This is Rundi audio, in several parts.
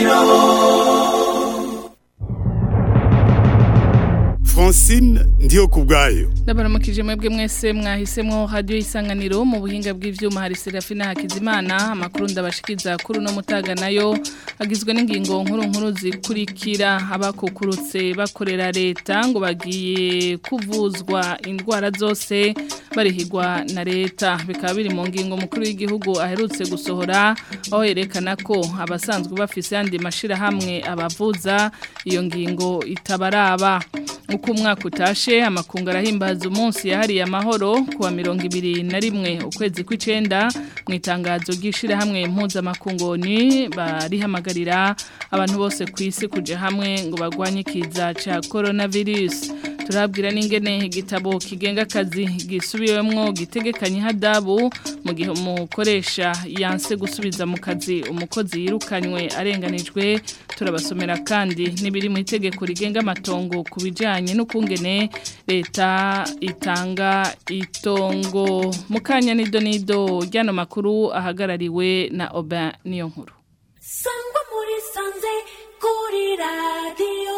isanganiro Francine ndiyo kubwayo Ndabaramukije mwebwe mwese mwahisemwo radio isanganiro mu buhinga bw'ivyuma hari Serafina Hakizimana amakuru ndabashikiza kuri no mutaga nayo agizwe n'ingingo nkuru nkuru zikurikira abakukurutse bakorera leta ngo bagiye kuvuzwa indwara zose barihigwa na leta bikaba biri mu ngingo mukuru w'igihugu aherutse gusohora aho yerekana ko abasanzwe bafise yandi mashira hamwe abavuza iyo ngingo itabaraba uko umwaka utashe amakungu arahimbaza umunsi yahariye amahoro kuwa mirongo ibiri na rimwe ukwezi kw'icenda mu itangazo ry'ishirahamwe mpuzamakungoni barihamagarira abantu bose ku isi kuja hamwe ngo bagwanye ikiza ca coronavirus turabwira n'ingene igitabo kigenga akazi gisubiwemwo gitegekanye hadabu mu gihe umukoresha yanse gusubiza mu kazi umukozi yirukanywe arenganijwe turabasomera kandi n'ibiri mu itegeko rigenga amatongo ku bijanye n'ukungene leta itanga itongo mu kanya nido nido ryano makuru ahagarariwe na Oba niyo nkuru sangwa muri sanze kuri radiyo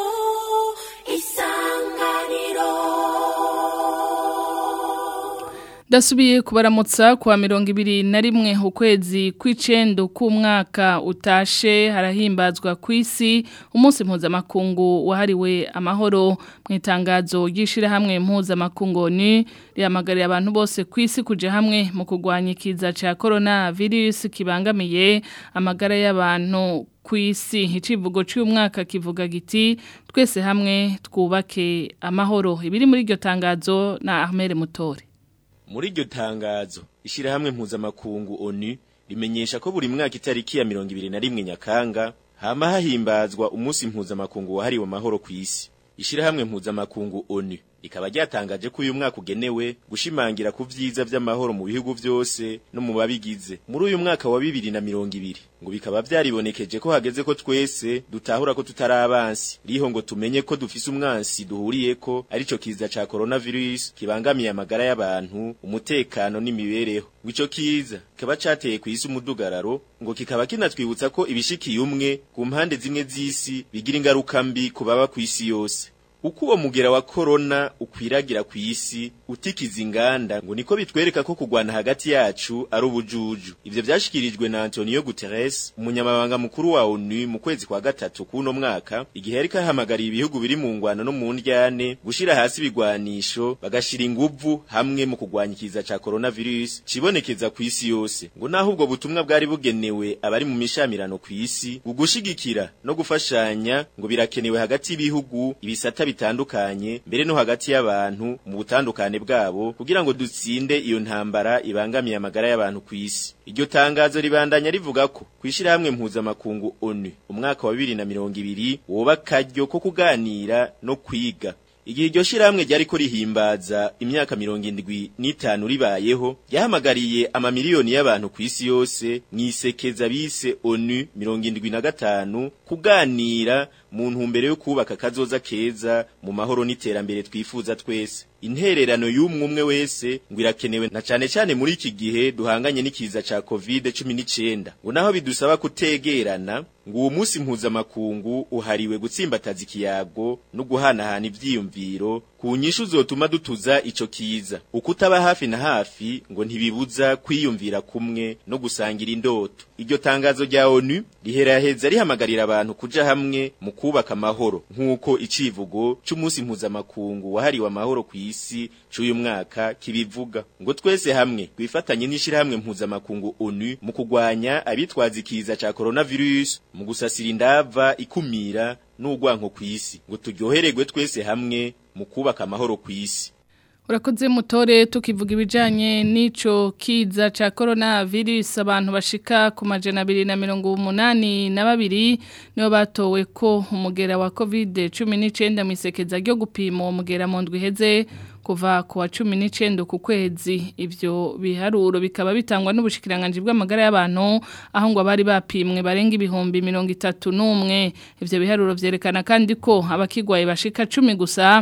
isanganiro Dasubiye kubaramutsa kuwa mirongo ibiri na rimwe ukwezi kw'icenda k'umwaka utashe harahimbazwa ku isi umunsi mpuzamakungu wahariwe amahoro mu itangazo ry'ishirahamwe mpuzamakungoni rihamagarira abantu bose ku isi kuja hamwe mu kurwanya ikiza ca coronavirus kibangamiye amagara y'abantu ku isi icivugo cy'uyu mwaka kivuga giti twese hamwe twubake amahoro ibiri muri iryo tangazo na Ahmed Mutore Muri iryo tangazo, ishirahamwe mpuzamakungu ONU rimenyesha ko buri mwaka itariki ya mirongo ibiri na rimwe Nyakanga hama hahimbazwa umunsi mpuzamakungu wahariwe amahoro ku isi. Ishirahamwe mpuzamakungu ONU rikaba ryatangaje ko uyu mwaka ugenewe gushimangira ku vyiza vy'amahoro mu bihugu vyose no mu babigize. Muri uyu mwaka wa bibiri na mirongo ibiri ngo bikaba vyaribonekeje ko hageze ko twese dutahura ko tutari abansi riho ngo tumenye ko dufise umwansi duhuriyeko arico kiza ca coronavirus kibangamiye amagara y'abantu umutekano n'imibereho ngo ico kiza kikaba cateye ku isi umudugararo ngo kikaba kinatwibutsa ko ibishikiye umwe ku mpande zimwe z'isi bigira ingaruka mbi ku baba ku isi yose uko uwo mugera wa korona ukwiragira ku isi utikiza inganda ngo niko bitwereka ko kugwana hagati yacu ari ubujuju ivyo vyashikirijwe na Antonio Guterres umunyamabanga mukuru wa ONU mu kwezi kwa gatatu kuno mwaka igihe yariko ahamagariye ibihugu biri mu ngwano no mu ndyane gushira hasi ibigwanisho bagashira inguvu hamwe mu kugwanya ikiza ca coronavirus cibonekeza ku isi yose ngo naho ubwo butumwa bwari bugenewe abari mu mishamirano ku isi ugushigikira no gufashanya ngo birakenewe hagati y'ibihugu ibisata bitandukanye mbere no hagati y'abantu mu butandukane bwabo kugira ngo dutsinde iyo ntambara ibangamiye amagara y'abantu ku isi iryo tangazo ribandanya rivuga ko kwishira hamwe mpuzamakungu ONU umwaka wa 2020 woba karyo ko kuganira no kwiga Igihe iryo shirahamwe ryari ko rihimbaza imyaka mirongo indwi n'itanu ribayeho ryahamagariye amamiliyoni y'abantu ku isi yose mwisekeza bise ONU mirongo indwi na gatanu kuganira mu ntumbero yo kubaka kazoza keza mu mahoro n'iterambere twifuza twese intererano y'umwe umwe wese ngo irakenewe na cane cane muri iki gihe duhanganye n'ikiza ca covid 19 ngo naho bidusaba kutegerana ngo uwo munsi mpuzamakungu uhariwe gutsimbataza ikiyago no guhanahana ivyiyumviro ku nyishu zotuma dutuza ico kiza ukutaba hafi na hafi ngo ntibibuza kwiyumvira kumwe no gusangira indoto iryo tangazo rya ONU riheraheza rihamagarira abantu kuja hamwe mu kubaka amahoro nk'uko icivugo c'umunsi mpuzamakungu wahariwe amahoro ku isi c'uyu mwaka kibivuga ngo twese hamwe twifatanye n'ishirahamwe mpuzamakungu ONU mu kugwanya abitwaza ikiza ca coronavirus mu gusasira indava ikumira n'ugwanko ku isi ngo turyohererwe twese hamwe mu kubaka amahoro ku isi Urakoze mutore tukivuga ibijanye n'ico kiza ca coronavirus abantu bashika ku majana abiri na mirongo umunani na babiri nibo batowe ko umugera wa covid-19 mwisekeza ryo gupima uwo mugera mu ndwi iheze kuva ku wa cumi n'icenda ku kwezi ivyo biharuro bikaba bitangwa n'ubushikiranganje bw'amagara y'abantu aho ngo abari bapimwe barenga ibihumbi mirongo itatu n'umwe ivyo biharuro vyerekana kandi ko abakigwaye bashika cumi gusa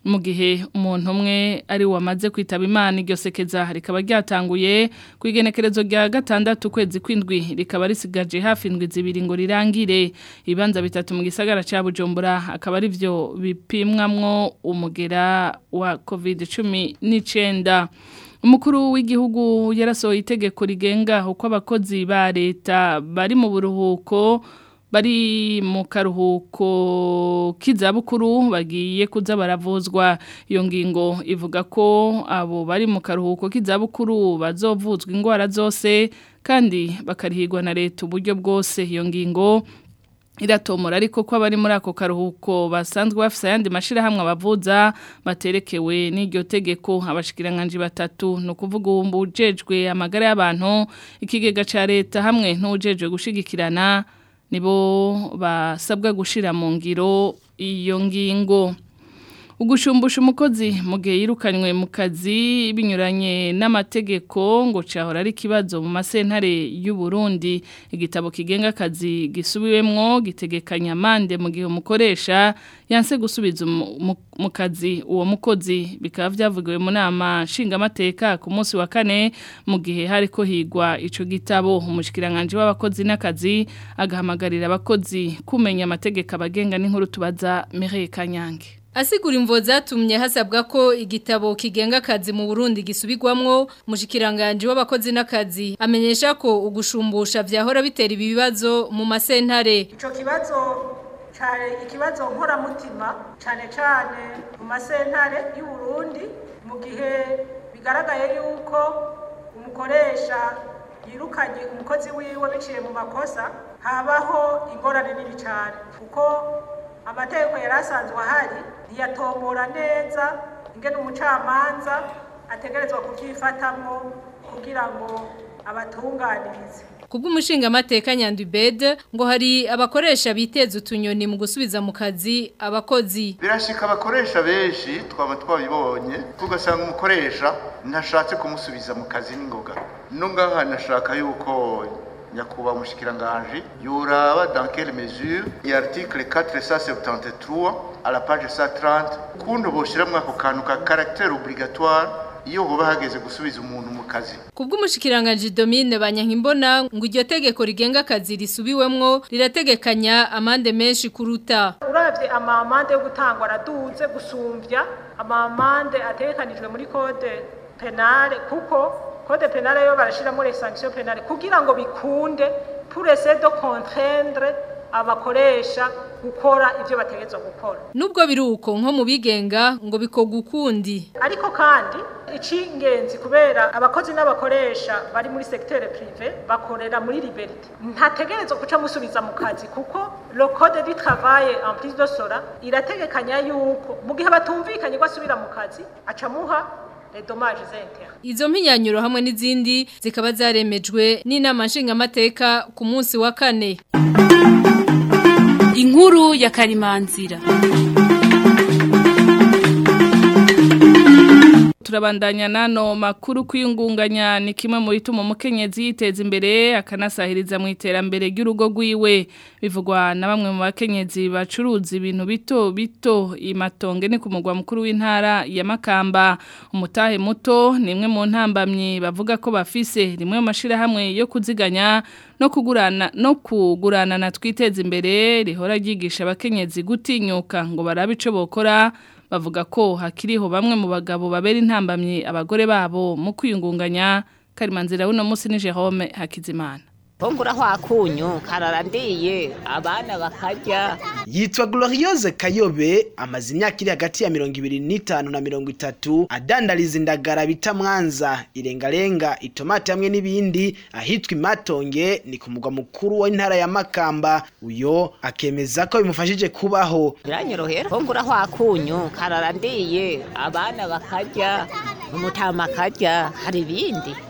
mu gihe umuntu umwe ari wamaze kwitaba imana iryo sekeza rikaba ryatanguye ku igenekerezo rya gatandatu kwezi kw'indwi rikaba risigaje hafi indwi zibiri ngo rirangire ibibanza bitatu mu gisagara cya bujumbura akaba ari byo bipimwamwo umugera wa covid cumi n'icyenda umukuru w'igihugu yarasohoye itegeko rigenga uko abakozi ba leta bari mu buruhuko bari mu karuhuko k'izabukuru bagiye kuza baravuzwa iyo ngingo ivuga ko abo bari mu karuhuko k'izabukuru bazovuzwa indwara zose kandi bakarihirwa na leta uburyo bwose iyo ngingo iratomora ariko ko abari muri ako karuhuko basanzwe bafite ayandi mashyirahamwe abavuza baterekewe n'iryo tegeko abashikiranganje batatu ni ukuvuga ubu ujejwe amagara y'abantu ikigega cya leta hamwe n'ujejwe gushigikirana nibo basabwa gushira mu ngiro iyo ngingo ugushumbusha umukozi mu gihe yirukanywe mu kazi binyuranye n'amategeko ngo cyahora ari ikibazo mu masentare y'u Burundi igitabo kigenga akazi gisubiwemwo gitegekanya amande mu gihe umukoresha yanse gusubiza mu kazi uwo mukozi bikaba byavugiwe mu nama nshingamateka ku munsi wa kane mu gihe hari ko higwa ico gitabo umushikiranganje w'abakozi n'akazi agahamagarira abakozi kumenya amategeko abagenga n'inkuru tubaza Mireille Kanyange Asigura imvo zatumye hasabwa ko igitabo kigenga akazi mu Burundi gisubirwamwo mushikiranganje w'abakozi n'akazi amenyesha ko ugushumbusha vyahora bitera ibibazo mu masentare ico kibazo cyane ikibazo nkoramutima cyane cyane mu masentare y'u Burundi mu gihe bigaragaye yuko umukoresha yirukanye umukozi wiwe biciye mu makosa habaho ingorane nini cyane kuko amategeko yari asanzwe ahari ntiyatomora neza ingene umucamanza ategerezwa kubyifatamwo kugira ngo abatunganirize Kubw'umushinga amateka Nyandubede ngo hari abakoresha biteza utunyoni mu gusubiza mu kazi abakozi birashika abakoresha benshi twaba twabibonye tugasanga umukoresha ntashatse kumusubiza mu kazi n'ingoga no ngaha nashaka yuko nyakubahwa mushikiranganje yoraba dans quelle mesure ya article 473 à la page 130 kuntu boshiramwe ako kantu ka caractère obligatoire iyo hoba hageze gusubiza umuntu mu kazi Kubw'umushikiranganje Domine Banyankimbona ngo iryo tegeko rigenga akazi risubiwemwo rirategekanya amande menshi kuruta uravye amamande yo gutangwa araduze gusumbya amamande ategekanijwe muri code penale kuko code penale yo barashiramo les sanctions penale kugira ngo bikunde pour essayer de contraindre abakoresha gukora ivyo bategezwa gukora Nubwo biruko nko mu bigenga ngo bikoga ukundi ariko kandi icingenzi kubera abakozi n'abakoresha bari muri secteur privé bakorera muri liberté ntategerezwa guca musubiza mu kazi kuko le code du travail en plus de cela irategekanya yuko mu gihe batumvikanye ko asubira mu kazi aca muha les dommages internes Izo mpinyanyuro hamwe n'izindi zikaba zaremejwe n'inama nshingamateka ku munsi wa kane Inkuru ya Karimanzira. turabandanya nano makuru kwiyungunganya ni kimwe mu bituma umukenyezi yiteza imbere akanasahiriza mu iterambere ry'urugo rwiwe bivugwa na bamwe mu bakenyezi bacuruza ibintu bito bito imatonge ni ku mugwa mukuru w'intara ya Makamba umutahe muto ni imwe mu ntambamyi bavuga ko bafise rimwe mu mashirahamwe yo kuziganya no kugurana no kugurana na twiteza imbere rihora ryigisha abakenyezi gutinyuka ngo barabe ico bokora bavuga ko hakiriho bamwe mu bagabo babera intambamye abagore babo mu kwiyungunganya karimanzira w'uno munsi ni Jerome Hakizimana Bongura hwa kunyu kararandiye abana bakarya Yitwa Gloriose Kayobe amaze imyaka iri hagati ya mirongo ibiri n'itanu na mirongo itatu adandariza indagara bita mwanza irengarenga itomati hamwe n'ibindi ahitwa imatonge ni ku mugwa mukuru w'intara ya Makamba uyo akemeza ko bimufashije kubaho biranyorohera bongura hwa kunyu kararandiye abana bakarya umutama akarya hari ibindi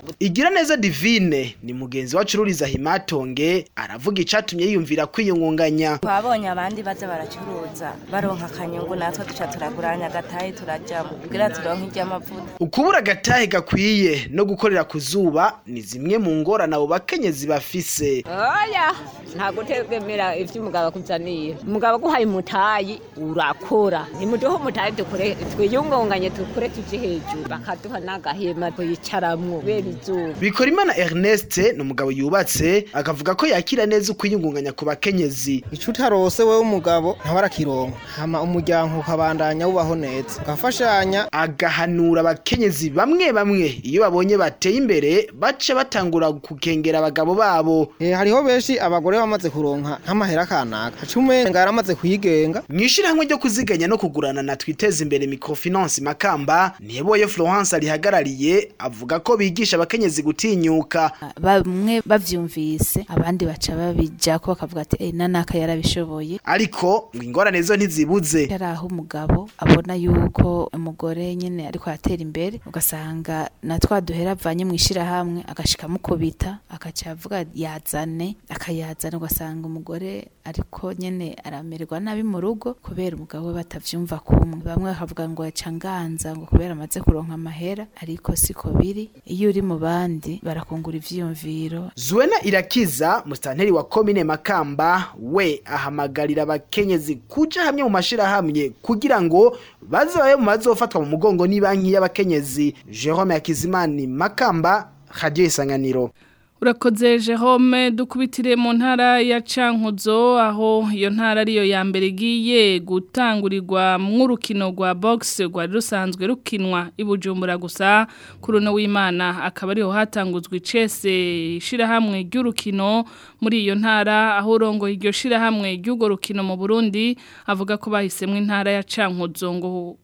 igira neza divine ni mugenzi wacururiza himatonge aravuga icatumye yiyumvira kwiyungunganya twabonye abandi baza baracuruza baronka akanyungu natwe duca turaguranya agatayi turajyamo kugira turonke iry'amavuta ukubura agatahe gakwiye no gukorera ku zuba ni zimwe mu ngorane abo bakenyezi bafise oya ntabwo utegemera ivyo umugabo akuzaniye umugabo aguhaye umutayi urakora nimuduhe umutayi dukore twiyungunganye dukore tuje hejuru bakaduha n'agahema twicaramwo kubera izuba bikora imana ernest ni umugabo yubatse akavuga ko yakira neza ukwiyungunganya ku bakenyezi ico utarose wewe umugabo ntawe arakironka hama umuryango ukabandanya wubaho neza ugafashanya agahanura abakenyezi bamwe bamwe iyo babonye bateye imbere bace batangura kukengera abagabo babo Eh, hariho benshi abagore bamaze kuronka nk'amahera kanaka haca umenga yaramaze kuyigenga mw'ishirahamwe ryo kuziganya no kugurana na twiteza imbere microfinance makamba niyeboye florence arihagarariye avuga ko bigisha abakenyezi gutinyuka bamwe bavyumvise abandi baca babijako bakavuga ati eh nanaka yarabishoboye ariko ngo ingorane zo ntizibuze yari aho umugabo abona yuko umugore nyene ariko aratera imbere ugasanga na twa duhera avanye mu ishirahamwe agashika mukubita akaca avuga yazane akayazana ugasanga umugore ariko nyene aramererwa nabi mu rugo kubera umugabo we batavyumva kumwe bamwe bakavuga ngo yaca nganza ngo kubera amaze kuronka amahera ariko siko biri iyo uri mu bandi barakungura ivyiyumviro zuwena irakiza musitanteri wa komine makamba we ahamagarira abakenyezi kuja hamwe mu mashirahamwe kugira ngo baze babe mu bazofatwa mu mugongo n'ibanki y'abakenyezi jerome yakizimani makamba radio isanganiro Urakoze Jerome dukubitire mu ntara ya Cankuzo aho iyo ntara ariyo ya mbere igiye gutangurirwa mu rukino rwa box rwari rusanzwe rukinwa ibujumbura gusa kuri uno w'Imana akaba ariho hatanguzwe icese ishirahamwe ry'urukino muri iyo ntara aho urongo iryo shirahamwe ry'ugo rukino mu Burundi avuga ko bahisemwe intara ya Cankuzo ngo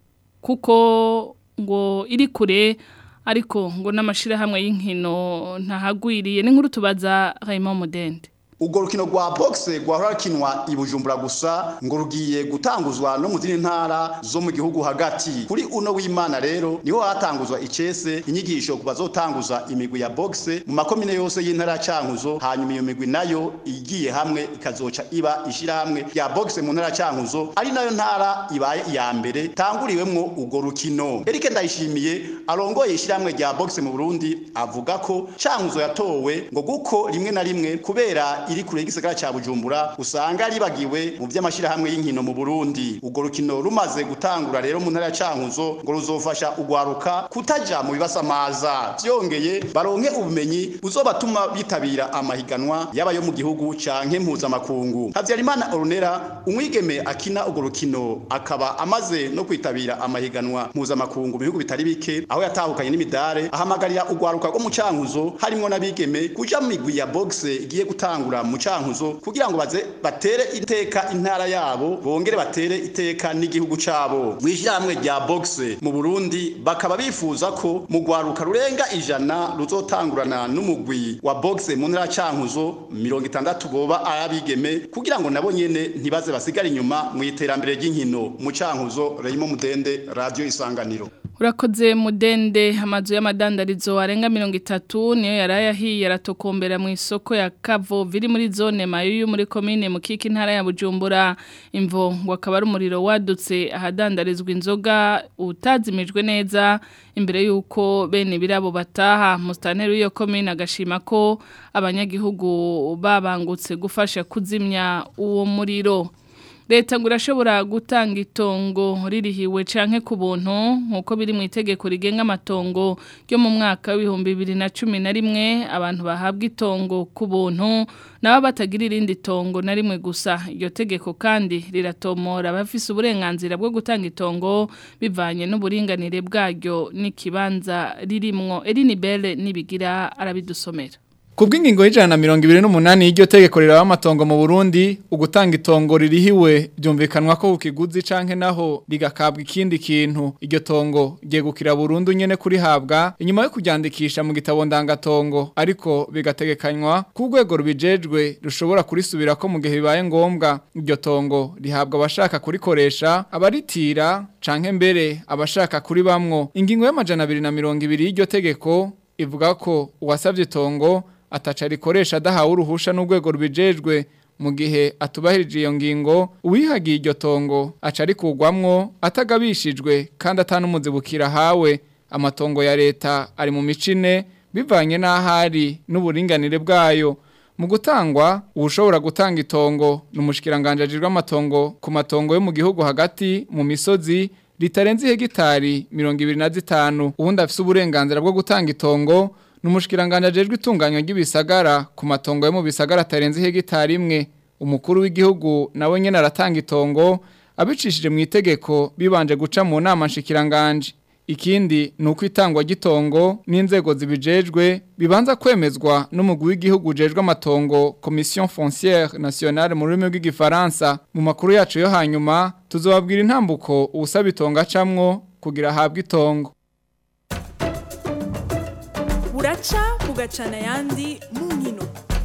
kuko ngo iri kure ariko ngo n'amashirahamwe y'inkino ntahagwiriye n'inkuru tubaza Raymond Mudende Urwo rukino rwa boxe rwahora rukinwa i Bujumbura gusa ngo rugiye gutanguzwa no mu zindi ntara zo mu gihugu hagati kuri uno w'Imana rero niho hatanguzwa icese inyigisho ku bazotanguza imigwi ya boxe mu makomine yose y'intara ya Cankuzo hanyuma iyo migwi nayo igiye hamwe ikazoca iba ishirahamwe rya boxe mu ntara ya Cankuzo ari nayo ntara ibaye iya mbere tanguriwemwo urwo rukino Eric Ndayishimiye arongoye ishirahamwe rya boxe mu Burundi avuga ko Cankuzo yatowe ngo guko rimwe na rimwe kubera iri kure y'igisagara ca Bujumbura usanga ribagiwe mu vy'amashirahamwe y'inkino mu Burundi urwo rukino rumaze gutangura rero mu ntara ya Cankuzo ngo ruzofasha ugwaruka kutaja mu bibasamaza vyongeye baronke ubumenyi buzobatuma bitabira amahiganwa yaba yo mu gihugu canke mpuzamakungu Havyarimana Orunera umwigeme akina urwo rukino akaba amaze no kwitabira amahiganwa mpuzamakungu mu bihugu bitari bike aho yatahukanye n'imidare ahamagarira ugwaruka rwo mu Cankuzo harimwo n'abigeme kuja mu migwi ya boxe igiye gutangura mu Cankuzo kugira ngo baze batere iteka intara yabo bongere batere iteka n'igihugu cabo mwishyirahamwe rya boxe mu Burundi bakaba bifuza ko mu gwaruka rurenga ijana ruzotangurana n'umugwi wa boxe mu ntara ya Cankuzo 60 boba ayabigeme kugira ngo nabo nyene ntibaze basigara inyuma mu iterambere ry'inkino mu Cankuzo Raymond Mudende Radio Isanganiro Urakoze mudende amazu y'amadandarizo arenga mirongo itatu niyo yarayahiye aratokombera mu isoko ya Kavo viri muri zone Mayuyu muri komine Mukiki ntara ya Bujumbura imvo ngo akaba ari umuriro wadutse ahadandarizwa inzoga utazimijwe neza imbere yuko bene birabo bataha mustaneri w'iyo komine agashima ko abanyagihugu babangutse gufasha kuzimya uwo muriro leta ngo irashobora gutanga itongo ririhiwe canke ku buntu nk'uko biri mu itegeko rigenga amatongo ryo mu mwaka w'ibihumbi bibiri na cumi na rimwe abantu bahabwa itongo ku buntu nabo batagira irindi tongo na rimwe gusa iryo tegeko kandi riratomora abafise uburenganzira bwo gutanga itongo bivanye n'uburinganire bwaryo n'ikibanza ririmwo Elinibele nibigira arabidusomera Kubw'ingingo y'ijana na mirongo ibiri n'umunani y'iryo tegeko riraba amatongo mu Burundi ugutanga itongo ririhiwe byumvikanwa ko ukiguzi canke naho rigakabwa ikindi kintu iryo tongo ryegukira Burundi nyene kuri habwa inyuma yo kuryandikisha mu gitabo ndangatongo ariko bigategekanywa ku rwego rubijejwe rushobora kurisubirako mu gihe bibaye ngombwa iryo tongo rihabwa abashaka kurikoresha abaritira canke mbere abashaka kuri bamwo ingingo y'amajana abiri na mirongo ibiri y'iryo tegeko ivuga ko uwasabye itongo ataca rikoresha adahawe uruhusha n'urwego rubijejwe mu gihe atubahirije iyo ngingo uwihagiye iryo tongo aca rikugwamwo atagabishijwe kandi atanumuzibukira hawe amatongo ya leta ari mu micine bivanye n'ahari n'uburinganire bwayo mu gutangwa ushobora gutanga itongo ni umushikiranganje ajejwe amatongo ku matongo yo mu gihugu hagati mu misozi ritarenze hegitari mirongo ibiri na zitanu ubundi afise uburenganzira bwo gutanga itongo ni umushikiranganje ajejwe itunganywa ry'ibisagara ku matongo yo mu bisagara atarenze hegitari imwe umukuru w'igihugu nawe nyene aratanga itongo abicishije mu itegeko bibanje guca mu nama nshikiranganje ikindi ni uko itangwa ry'itongo n'inzego zibijejwe bibanza kwemezwa n'umugwi w'igihugu ujejwe amatongo commission foncière nationale mu rurimi rw'igifaransa mu makuru yacu yo hanyuma tuzobabwira intambuko uwusaba itongo acamwo kugira ahabwe itongo buraca bugacana ayandi mu nkino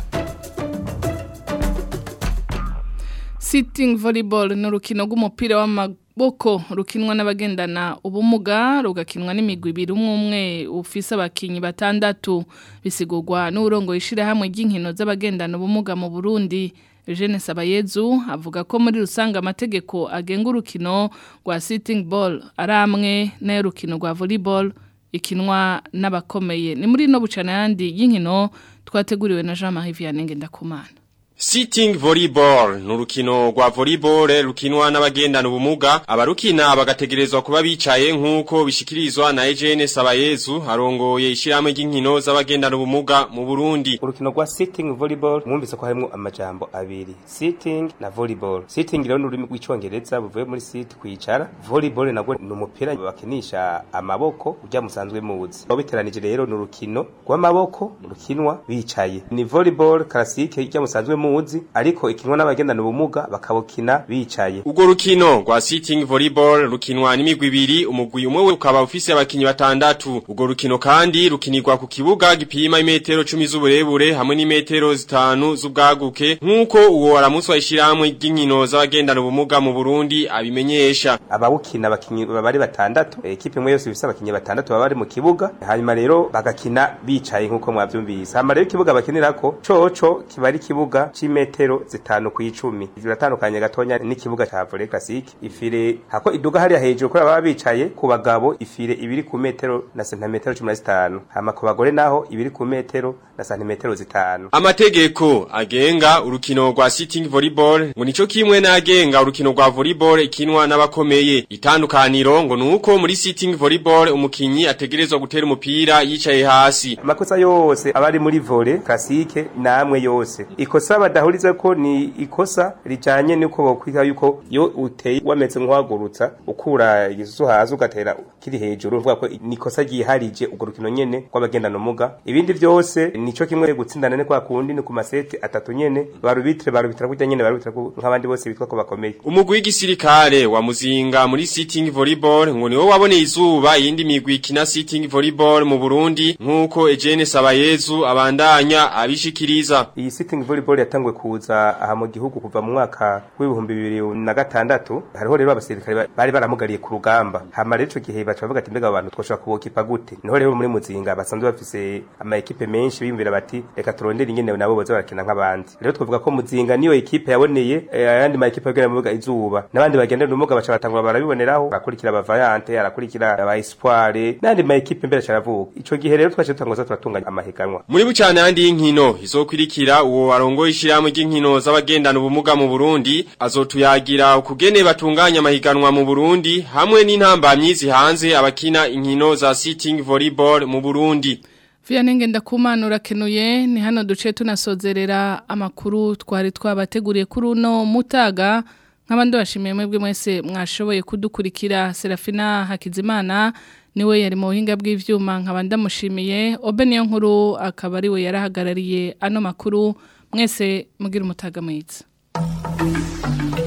Sitting volleyball ni urukino rw'umupira w'amaboko rukinwa n'abagendana ubumuga rugakinwa n'imigwi ibiri umwe umwe ufise abakinyi batandatu bisigurwa n'urongo ishirahamwe ry'inkino z'abagendana ubumuga mu Burundi Eugene Sabayezu avuga ko muri rusanga amategeko agenga urukino rwa sitting ball ari amwe n'ay'urukino rwa volleyball ikinwa n'abakomeye ni muri no bucana yandi y'inkino twateguriwe na Jean-Marie Vianney Ngendakumana Sitting volleyball nurukino rwa volleyball rukinwa n'abagendana ubumuga abarukina bagategerezwa kuba bicaye nkuko bishikirizwa na Eugene Sabayezu arongoye ishiramwe ry'inkino z'abagendana ubumuga mu Burundi urukino rwa sitting volleyball mwumvise ko harimo amajambo abiri sitting na volleyball sitting rero n'ururimi rw'icongereza buvuye muri sit kwicara volleyball nagwo ni umupira bakinisha amaboko ujya musanzwe muzi aho biteranije rero n'urukino rw'amaboko rukinwa bicaye ni volleyball classique ijya musanzwe muzi ariko ikinwa n'abagendana ubumuga bakabukina bicaye Ugo rukino rwa sitting volleyball rukinwa n'imigwi ibiri umugwi umwe ukaba ufise abakinyi batandatu ugo rukino kandi rukinirwa ku kibuga gipima imetero 10 z'uburebure hamwe n'imetero zitanu z'ubwaguke nkuko uwo aramuswa ishiramwe ry'inkino z'abagendana ubumuga mu Burundi abimenyesha abawukina abakinyi bari batandatu ekipe imwe yose ifise abakinyi batandatu baba bari mu kibuga hanyuma rero bagakina bicaye nkuko mwavyumvise hama rero ikibuga bakinirako coco kiba ari kibuga c'imetero zitanu ku icumi biratandukanye gatonya n'ikibuga ca volley classique ifire hako iduga hariya hejuru kuri ababa bicaye ku bagabo ifire ibiri ku metero na centimetero cumi na zitanu hama ku bagore naho ibiri ku metero na centimetero zitanu amategeko agenga urukino rwa sitting volleyball ngo nico kimwe n'agenga urukino rwa volleyball ikinwa n'abakomeye itandukaniro ngo nuko muri sitting volleyball umukinyi ategerezwa gutera umupira yicaye hasi amakosa yose abari muri volley classique namwe yose ikosa badahuriza ko ni ikosa rijanye nuko bokwita yuko yo uteye wameze nk'uhagurutsa ukura igisusu hasi ugatera kiri hejuru uvuga ko ni ikosa ryiharije urwo rukino nyene rw'abagendana umuga ibindi vyose nico kimwe gutsindana ne kwa kundi ni ku maseti atatu nyene barubitire barubitira kurya nyene barubitira nk'abandi bose bitwa ko bakomeye umugwi w'igisirikare wa muzinga muri sitting volleyball ngo niwo waboneye izuba iyindi migwi ikina sitting volleyball mu Burundi nkuko Eugene Sabayezu abandanya abishikiriza iyi sitting volleyball yatanguye kuza aha mu gihugu kuva mu mwaka w'ibihumbi bibiri na gatandatu hariho rero abasirikare bari baramugariye ku rugamba hama rero ico gihe baca bavuga ati mbega abantu twoshobora kubokipa gute niho rero muri muzinga basanzwe bafise ama ekipe menshi biyumvira bati reka turondere ingene nabo boza barakina nk'abandi rero twavuga ko muzinga niyo ekipe yaboneye ayandi ma ekipe yagera mu bibuga izuba n'abandi bagendera ubumuga baca batangura barabiboneraho bakurikira aba Valiante arakurikira aba Espoir n'andi ma ekipe mbere caravuga ico gihe rero twaje tutangoza turatunganya amahiganwa muri bucane yandi y'inkino izokwirikira uwo arongoye ishiramwe ry'inkino z'abagendana ubumuga mu Burundi azotuyagira ukugene batunganya amahiganwa mu Burundi hamwe n'intambamyi zihanze abakina inkino za sitting volleyball mu Burundi Vianney Ngendakumana urakenuye ni hano duce tunasozerera amakuru twari twabateguriye kuri uno mutaga nk'abandi bashimiye mwebwe mwese mwashoboye kudukurikira Serafina Hakizimana niwe yari mu buhinga bw'ivyuma nkaba ndamushimiye obe niyo nkuru akaba ari we yarahagarariye ano makuru mwese mugira umutaga mwiza